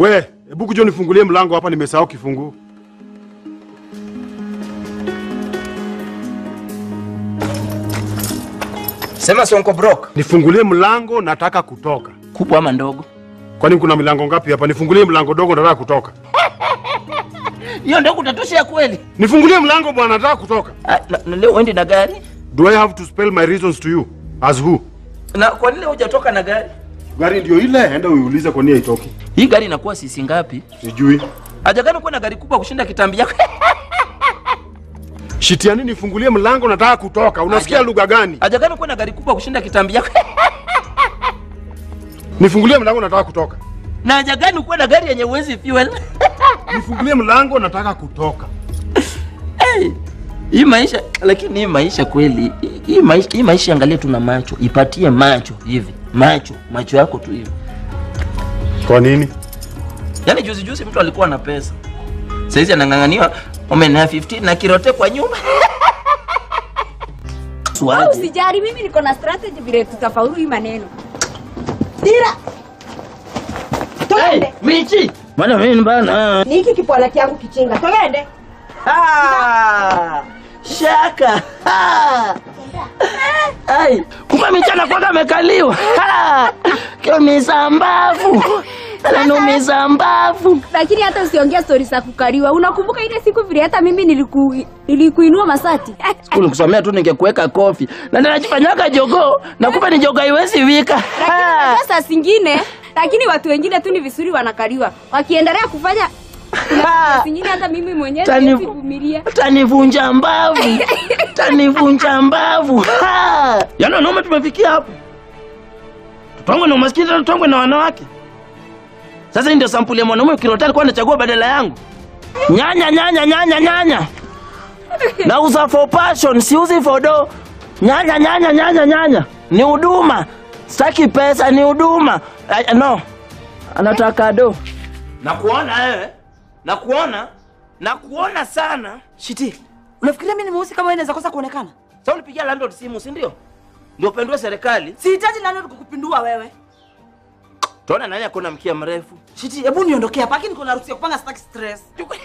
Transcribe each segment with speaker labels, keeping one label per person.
Speaker 1: We, hebu kuja nifungulie mlango hapa, nimesahau kifunguo.
Speaker 2: Sema Sonko Brock.
Speaker 1: Nifungulie mlango, nataka kutoka.
Speaker 2: Kubwa ama ndogo?
Speaker 1: Kwani kuna milango ngapi hapa? Nifungulie mlango dogo, nataka kutoka.
Speaker 2: Hiyo ndio kutatoshea kweli?
Speaker 1: Nifungulie mlango bwana, nataka kutoka.
Speaker 2: Ah, na, na leo uendi na gari?
Speaker 1: Do I have to spell my reasons to you? As who?
Speaker 2: Na kwa nini hujatoka na gari?
Speaker 1: Gari ndio ile, enda uiulize kwa nini haitoki.
Speaker 2: Hii gari inakuwa sisi ngapi?
Speaker 1: Sijui.
Speaker 2: Hajakana kuwa na gari kubwa kushinda kitambi yako.
Speaker 1: Shitiani, nifungulie mlango, nataka kutoka. Unasikia
Speaker 2: Aja.
Speaker 1: lugha gani?
Speaker 2: Hajakana kuwa na gari kubwa kushinda kitambi yako.
Speaker 1: Nifungulie mlango, nataka kutoka.
Speaker 2: na hajakana kuwa na gari yenye uwezi fuel.
Speaker 1: Nifungulie mlango, nataka kutoka.
Speaker 2: Hii maisha lakini hii maisha kweli, hii- hii maisha, hii maisha angalia tu na macho, ipatie macho hivi, macho, macho yako tu hivi.
Speaker 1: Kwa nini?
Speaker 2: Yaani juzi juzi mtu alikuwa na pesa, saizi anang'ang'aniwa omen ya 15 na kirote kwa nyuma.
Speaker 3: Wewe
Speaker 2: Suaje?
Speaker 3: usijali, mimi niko na strategy vile tutafaulu hii maneno. Dira.
Speaker 2: Hey,
Speaker 3: Twende.
Speaker 2: Michi. Bwana mimi bana.
Speaker 3: Ni hiki kipwala changu kichinga. Twende.
Speaker 2: Ah! Shaka. Ah! Ai, kumbe michana kwanza amekaliwa. Ah! Kiumiza mbavu. Ananiumiza mbavu.
Speaker 3: Lakini hata usiongea stori za kukaliwa. Unakumbuka ile siku vile hata mimi niliku nilikuinua masati?
Speaker 2: Siku nikusomea tu ningekuweka kofi. Na ndio najifanyaga jogoo na kumbe ni jogoo haiwezi wika.
Speaker 3: Lakini
Speaker 2: Ah!
Speaker 3: unajua saa zingine lakini watu wengine tu ni visuri wanakaliwa. Wakiendelea kufanya kuna
Speaker 2: Ah!
Speaker 3: saa zingine hata mimi mwenyewe
Speaker 2: Tani-
Speaker 3: siwezi vumilia.
Speaker 2: Tanivunja mbavu. Tanivunja mbavu. Ha! Yaani wanaume tumefikia hapo. Tutongwe na umaskini tena tutongwe na wanawake. Sasa hii ndio sampuli ya mwanaume kirota alikuwa anachagua badala yangu. Nyanya nyanya nyanya nyanya. Nauza for passion, siuzi for do. Nyanya nyanya nyanya nyanya. Ni huduma. Sitaki pesa, ni huduma. Ay, No. Anataka do. Nakuona wewe. Nakuona. Nakuona sana.
Speaker 4: Shiti, unafikiria mimi ni mweusi kama wewe naweza kosa kuonekana?
Speaker 2: Sasa ulipigia landlord simu, si ndio? Ndio upendwe serikali.
Speaker 4: Sihitaji landlord kukupindua wewe.
Speaker 2: Tuona nani akona mkia mrefu.
Speaker 4: Shiti, hebu niondokea hapa, lakini kuna harusi ya kupanga, sitaki stress.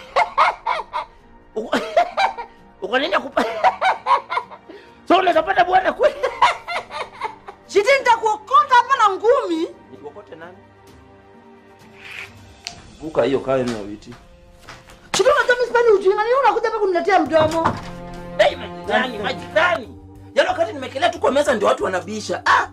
Speaker 2: Uko- Uko nini akupa? So unaweza pata bwana kweli?
Speaker 4: Shiti, nitakuokota hapa na ngumi.
Speaker 2: Nikokote nani? Buka hiyo kae na viti.
Speaker 4: Shiti, unajua mimi sipendi ujinga, nini unakuja hapa kuniletea mdomo?
Speaker 2: Hey, majirani, majirani. Yaani wakati nimekelea tu kwa meza ndio watu wanabisha. Ah!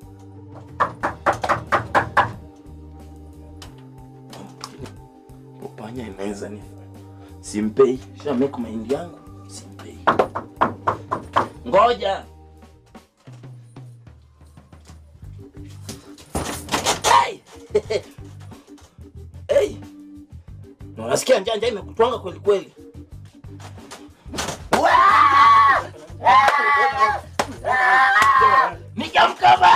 Speaker 2: Upanya inaweza ni simpei. Sha make mind yangu. Simpei. Ngoja. Hey! hey! Na Unasikia njaa njaa imekutwanga kweli kweli. Nikamkaba.